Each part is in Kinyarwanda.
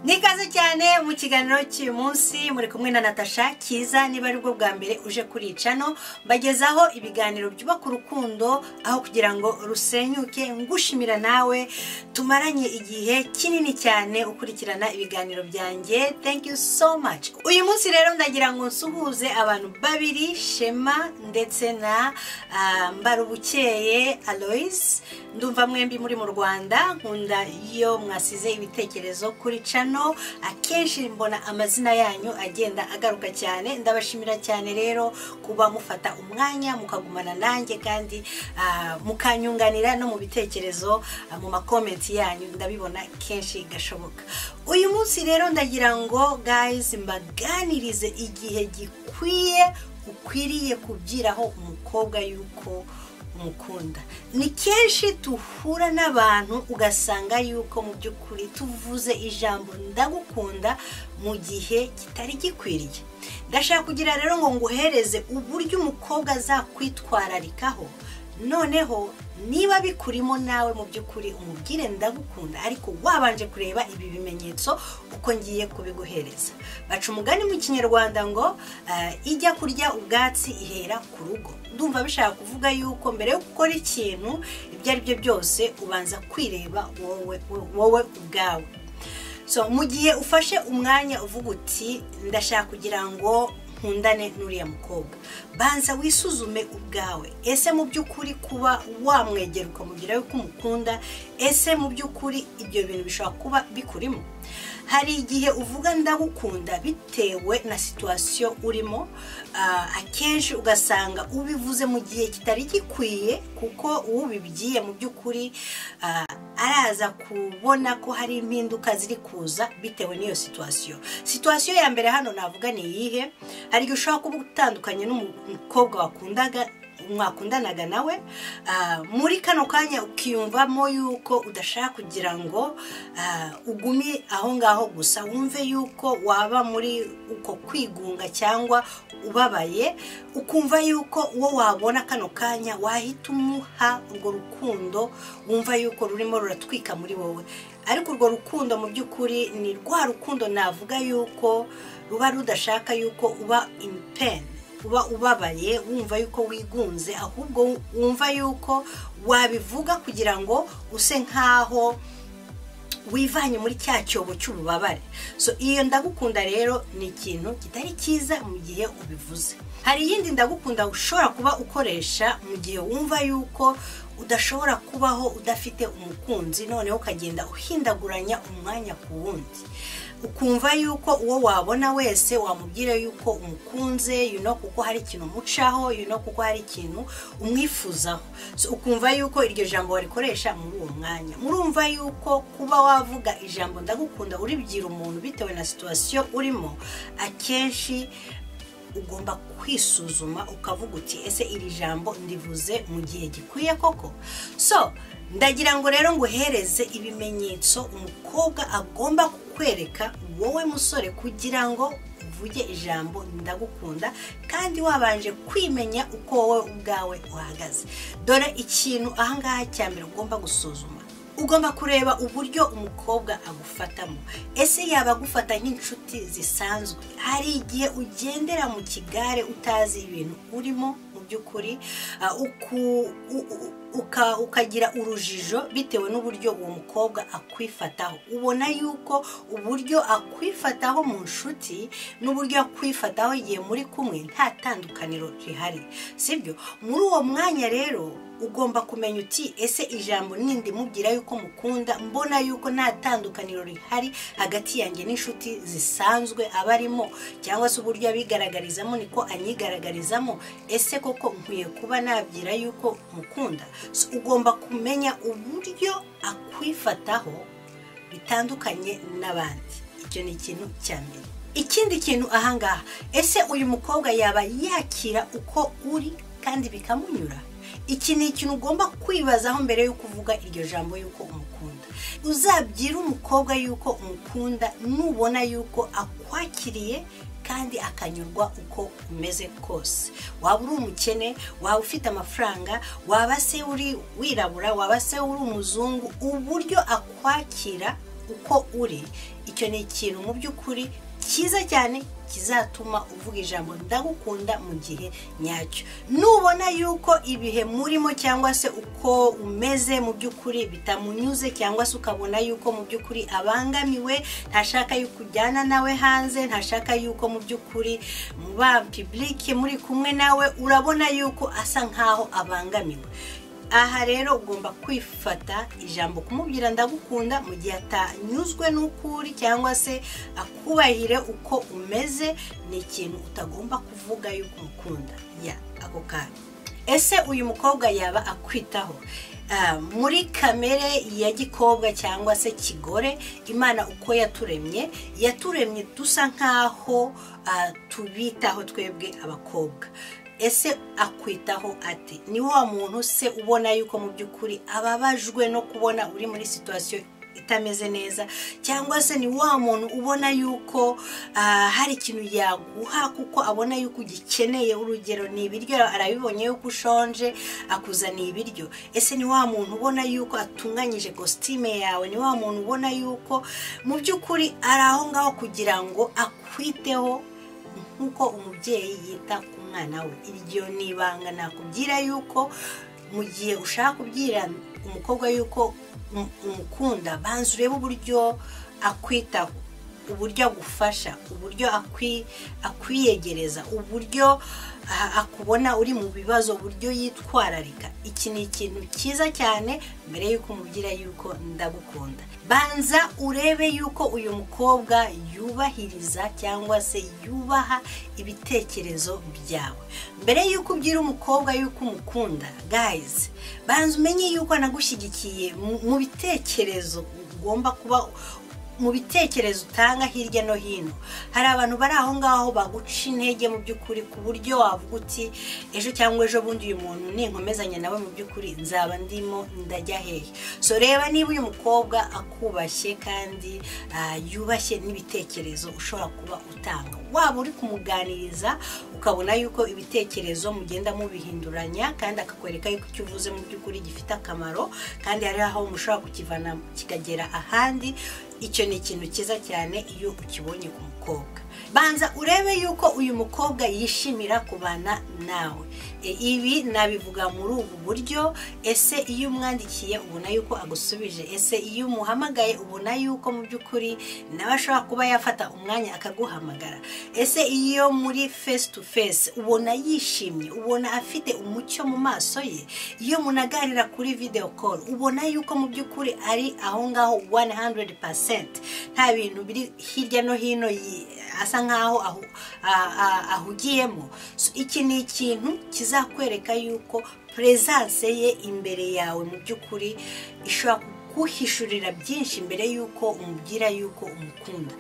nikaze cyane mu kiganiro cy'uyu munsi muri kumwe na natasha kiza niba ari bwo bwa mbere uje kuri cano mbagezaho ibiganiro byubaka urukundo aho kugira ngo rusenyuke ngushimira nawe tumaranye igihe kinini cyane ukurikirana ibiganiro byanjye thank you so much uyu munsi rero ndagira ngo nsuhuze abantu babiri shema ndetse na ah, mbarubukeye aloise ndumva mwembi muri mu rwanda nkunda iyo mwasize ibitekerezo kuri cano akenshi mbona amazina yanyu agenda agaruka cyane ndabashimira cyane rero kuba mufata umwanya mukagumana nanjye kandi ah, mukanyunganira no mu bitekerezo ah, mu makomenti yanyu ndabibona kenshi gashoboka uyu munsi rero ndagira ngo guys mbaganirize igihe gikwiye ukwiriye kubyiraho umukobwa yuko umukunda ni kenshi duhura n'abantu ugasanga yuko mu by'ukuri tuvuze ijambo ndagukunda mu gihe kitari gikwiriye ndashaka kugira rero ngo nguhereze uburyo umukobwa azakwitwararikaho noneho niba bikurimo nawe mu by'ukuri umubwire ndagukunda ariko wabanje kureba ibi bimenyetso uko ngiye kubiguhereza baca umugani mu kinyarwanda ngo eh, ijya kurya ubwatsi ihera ku rugo ndumva bishaka kuvuga yuko mbere yo gukora ikintu ibyo ari byo byose ubanza kwireba wowe wowe ubwawe so mu gihe ufashe umwanya uvuga uti ndashaka kugira ngo nkundane n'uriya mukobwa banza wisuzume ubwawe ese mu by'ukuri kuba wamwegera ukamubwira yuko umukunda ese mu by'ukuri ibyo bintu bishobora kuba bikurimo hari igihe uvuga ndagukunda bitewe na situwasiyo urimo ah, akenshi ugasanga ubivuze mu gihe kitari gikwiye kuko uwubibwiye mu by'ukuri ah, araza kubona ko hari impinduka ziri kuza bitewe n'iyo situwasiyo situwasiyo ya mbere hano navuga ni iyihe hari igihe ushobora kuba utandukanye n'umukobwa wakundaga mwakundanaga nawe ah, muri kano kanya ukiyumvamo yuko udashaka kugira ngo ah, ugume aho ngaho gusa wumve yuko waba muri uko kwigunga cyangwa ubabaye ukumva yuko uwo wabona kano kanya wahita umuha urwo rukundo wumva yuko rurimo ruratwika muri wowe ariko urwo rukundo mu by'ukuri ni rwa rukundo navuga yuko ruba rudashaka yuko uba in pain uba ubabaye wumva yuko wigunze ahubwo wumva yuko wabivuga kugira ngo use nk'aho wivanye muri cya cyobo cy'ububabare so iyo ndagukunda rero ni ikintu kitari cyiza mu gihe ubivuze hari iyindi ndagukunda ushobora kuba ukoresha mu gihe wumva yuko udashobora kubaho udafite umukunzi noneho ukagenda uhindaguranya umwanya ku wundi ukumva yuko uwo wabona wese wamubwira yuko umukunze you know, kuko hari ikintu umucaho you know, kuko hari ikintu umwifuzaho so, ukumva yuko iryo jambo warikoresha muri uwo mwanya murumva yuko kuba wavuga ijambo ndagukunda uribwira umuntu bitewe na situwasiyo urimo akenshi ugomba kwisuzuma ukavuga uti ese iri jambo ndivuze mu gihe gikwiye koko so ndagira ngo rero nguhereze ibimenyetso umukobwa agomba kukwereka wowe musore kugira ngo uvuge ijambo ndagukunda kandi wabanje kwimenya uko wowe ubwawe uhagaze dore ikintu ahangaha cya mbere ugomba gusuzuma ugomba kureba uburyo umukobwa agufatamo ese yaba agufata nk'inshuti zisanzwe hari igihe ugendera mu kigare utazi ibintu urimo mu by'ukuri ah, uku- u- u- uka- ukagira urujijo bitewe n'uburyo uwo mukobwa akwifataho ubona yuko uburyo akwifataho mu nshuti n'uburyo akwifataho igihe muri kumwe nta tandukaniro rihari sibyo muri uwo mwanya rero ugomba kumenya uti ese ijambo nindi mubwira yuko mukunda mbona yuko nta tandukaniro rihari hagati yanjye n'inshuti zisanzwe aba arimo cyangwa se uburyo abigaragarizamo niko anyigaragarizamo ese koko nkwiye kuba nabwira yuko mukunda So, ugomba kumenya uburyo akwifataho bitandukanye n'abandi icyo ni ikintu cya mbere ikindi kintu ahangaha ese uyu mukobwa yaba yakira uko uri kandi bikamunyura iki ni ikintu ugomba kwibazaho mbere yo kuvuga iryo jambo yuko umukunda uzabyire umukobwa yuko umukunda nubona yuko akwakiriye kandi akanyurwa uko umeze kose waba uri umukene waba ufite amafaranga waba se uri wirabura waba se uri umuzungu uburyo akwakira uko uri icyo ni ikintu mu by'ukuri cyiza cyane kizatuma uvuga ijambo ndagukunda mu gihe nyacyo nubona yuko ibihe murimo cyangwa se uko umeze mu by'ukuri bitamunyuze cyangwa se ukabona yuko mu by'ukuri abangamiwe ntashaka yuko ujyana nawe hanze ntashaka yuko mu by'ukuri mu ba pibulike muri kumwe nawe urabona yuko asa nkaho abangamiwe aha rero ugomba kwifata ijambo kumubwira ndagukunda mu gihe atanyuzwe n'uko uri cyangwa se akubahire uko umeze ni ikintu utagomba kuvuga yuko umukunda ya ako kanya ese uyu mukobwa yaba akwitaho muri kamere ya gikobwa cyangwa se kigore imana uko yaturemye yaturemye dusa nkaho tubitaho twebwe abakobwa ese akwitaho ate ni wa muntu se ubona yuko mu by'ukuri ababajwe no kubona uri muri situwasiyo itameze neza cyangwa se ni wa muntu ubona yuko hari ikintu yaguha kuko abona yuko ugikeneye urugero ni ibiryo arabibonye yuko ushonje akuzaniye ibiryo ese ni wa muntu ubona yuko atunganyije kositime yawe ni wa muntu ubona yuko mu by'ukuri ari aho ngaho kugira ngo akwiteho nk'uko umubyeyi yita ku mwana we iryo ni ibanga nakubwira yuko mu gihe ushaka kubwira umukobwa yuko umukunda banza urebe uburyo akwitaho uburyo agufasha uburyo akwiyegereza uburyo akubona uri mu bibazo uburyo yitwararika iki ni ikintu cyiza cyane mbere y'uko umubwira yuko ndagukunda banza urebe yuko uyu mukobwa yubahiriza cyangwa se yubaha ibitekerezo byawe mbere y'uko ubwira umukobwa yuko umukunda gayizi banza umenye yuko anagushyigikiye mu bitekerezo ugomba kuba mu bitekerezo utanga hirya no hino hari abantu bari aho ngaho baguca intege mu by'ukuri ku buryo wavuga uti ejo cyangwa ejo bundi uyu muntu ninkomezanya nawe mu by'ukuri nzaba ndimo ndajya hehe so reba niba uyu mukobwa akubashye kandi yubashye n'ibitekerezo ushobora kuba utanga waba uri kumuganiriza ukabona yuko ibitekerezo mugenda mubihinduranya kandi akakwereka yuko icyo uvuze mu by'ukuri gifite akamaro kandi hari aho mushobora kukivana kikagera ahandi icyo ni ikintu cyiza cyane iyo ukibonye ku mukobwa banza urebe yuko uyu mukobwa yishimira kubana nawe ibi nabivuga muri ubu buryo ese iyo umwandikiye ubona yuko agusubije ese iyo umuhamagaye ubona yuko mu by'ukuri nawe ashobora kuba yafata umwanya akaguhamagara ese iyo muri face to face ubona yishimye ubona afite umucyo mu maso ye iyo munaganira kuri video call ubona yuko mu by'ukuri ari aho ngaho 100% nta bintu biri hirya no hino asa nkaho ahugiyemo iki ni ikintu kizakwereka yuko perezanse ye imbere yawe mu by'ukuri ishobora kuguhishurira byinshi mbere y'uko umubwira yuko umukunda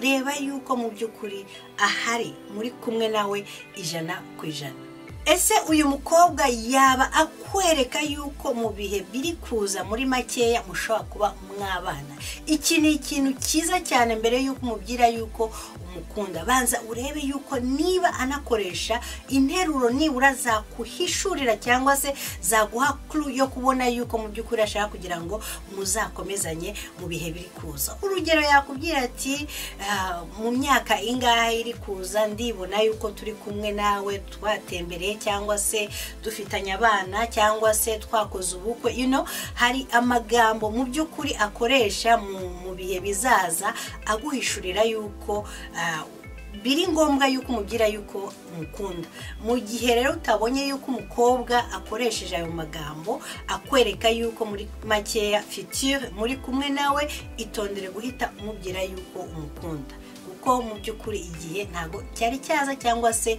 reba yuko mu by'ukuri ahari muri kumwe nawe ijana ku ijana ese uyu mukobwa yaba akwereka yuko mu bihe biri kuza muri makeya mushobora kuba mwabana iki ni ikintu cyiza cyane mbere y'uko umubwira yuko umukunda banza urebe yuko niba anakoresha interuro nibura zakuhishurira cyangwa se zaguha kuru yo kubona yuko mu by'ukuri ashaka kugira ngo muzakomezanye mu bihe biri kuza urugero yakubwira ati mu myaka ingahe iri kuza ndibona yuko turi kumwe nawe twatembereye cyangwa se dufitanye abana cyangwa se twakoze ubukwe ino hari amagambo mu by'ukuri akoresha mu bihe bizaza aguhishurira yuko biri ngombwa yuko umubwira yuko umukunda mu gihe rero utabonye yuko umukobwa akoresheje ayo magambo akwereka yuko muri makeya fitire muri kumwe nawe itondere guhita umubwira yuko umukunda kuko mu by'ukuri igihe ntabwo cyari cyaza cyangwa se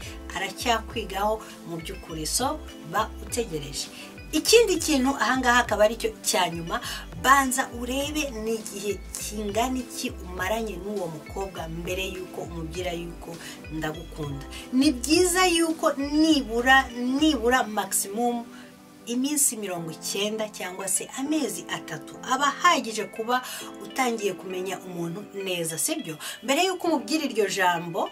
aracyakwigaho mu by'ukuri so ba utegereje ikindi kintu ahangaha akaba aricyo cya nyuma banza urebe ni igihe kingana iki umaranye n'uwo mukobwa mbere y'uko umubwira yuko ndagukunda ni byiza yuko nibura nibura makisimumu iminsi mirongo icyenda cyangwa se amezi atatu aba ahagije kuba utangiye kumenya umuntu neza sibyo mbere y'uko umubwira iryo jambo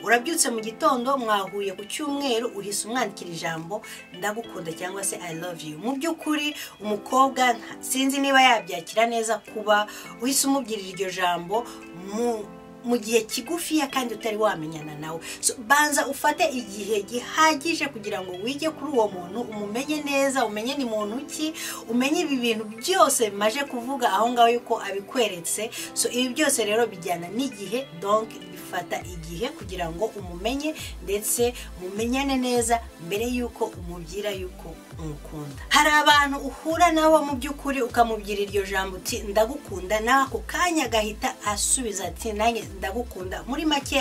urabyutse mu gitondo mwahuye ku cyumweru uhise umwandikira ijambo ndagukunda cyangwa se i love you mu by'ukuri umukobwa nta- sinzi niba yabyakira neza kuba uhise umubwirira iryo jambo mu mu gihe kigufiya kandi utari wamenyana nawe So, banza ufate igihe gihagije kugira ngo wige kuri uwo muntu umumenye neza umenye ni muntu ki umenye ibi bintu byose bimaje kuvuga aho ngaho yuko abikweretse so ibi byose rero bijyana n'igihe donc bifata igihe kugira ngo umumenye ndetse mumenyane neza mbere yuko umubwira yuko umukunda hari abantu uhura nabo mu by'ukuri ukamubwira iryo jambo uti ndagukunda nawe ako kanya agahita asubiza ati nanjye ndagukunda muri make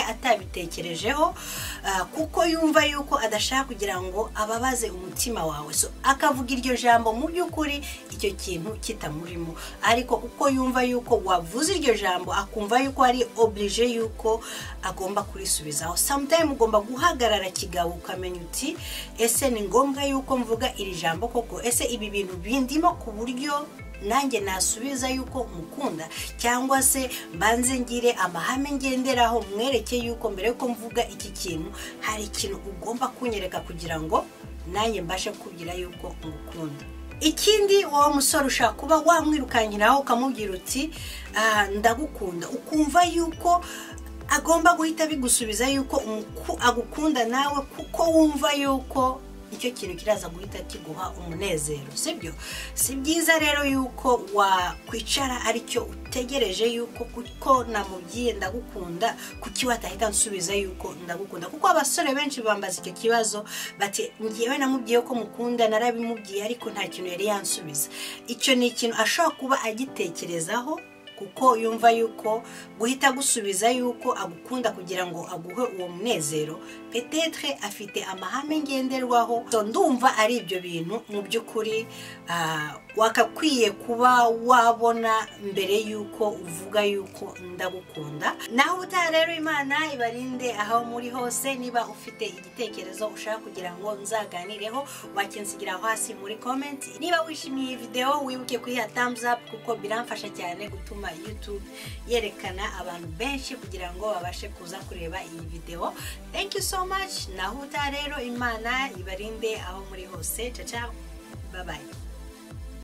atabitekerejeho ah, kuko yumva yuko adashaka kugira ngo ababaze umutima wawe so akavuga iryo jambo mu by'ukuri icyo kintu kitamurimo ariko uko yumva yuko wavuze iryo jambo akumva yuko ari oblige yuko agomba kurisubizaho sometime ugomba guhagarara kigabo ukamenya uti ese ni ngombwa yuko mvuga iri jambo koko ese ibi bintu bindimo ku buryo nanjye nasubiza yuko mukunda cyangwa se mbanze ngire amahame ngenderaho mwereke yuko mbere yuko mvuga iki kintu hari ikintu ugomba kunyereka kugira ngo nanjye mbashe kubwira yuko ngukunda ikindi wowe musore ushaka kuba wamwirukankiraho ukamubwira uti "Ah, ndagukunda ukumva yuko agomba guhita bigusubiza yuko umuku- agukunda nawe kuko wumva yuko icyo kintu kiraza guhita kiguha umunezero sibyo si byiza rero yuko wakwicara aricyo utegereje yuko kuko namubwiye ndagukunda kuki watahita nsubiza yuko ndagukunda kuko abasore benshi bambaza icyo kibazo bati ngewe namubwiye ko mukunda narabimubwiye ariko nta kintu yari yansubiza icyo ni ikintu ashobora kuba agitekerezaho kuko yumva yuko guhita gusubiza yuko agukunda kugira ngo aguhe uwo munezero petetre afite amahame ngenderwaho So, ndumva ari ibyo bintu mu by'ukuri ah, wakakwiye kuba wabona mbere yuko uvuga yuko ndagukunda naho utaha rero imana ibarinde aho muri hose niba ufite igitekerezo ushaka kugira ngo nzaganireho wakinsigira hasi muri comment niba wishimiye iyi video wibuke kuyiha thumbs up kuko biramfasha cyane gutuma youtube yerekana abantu benshi kugira ngo babashe kuza kureba iyi video thank you so much naho utaha rero imana ibarinde aho muri hose caca bye bye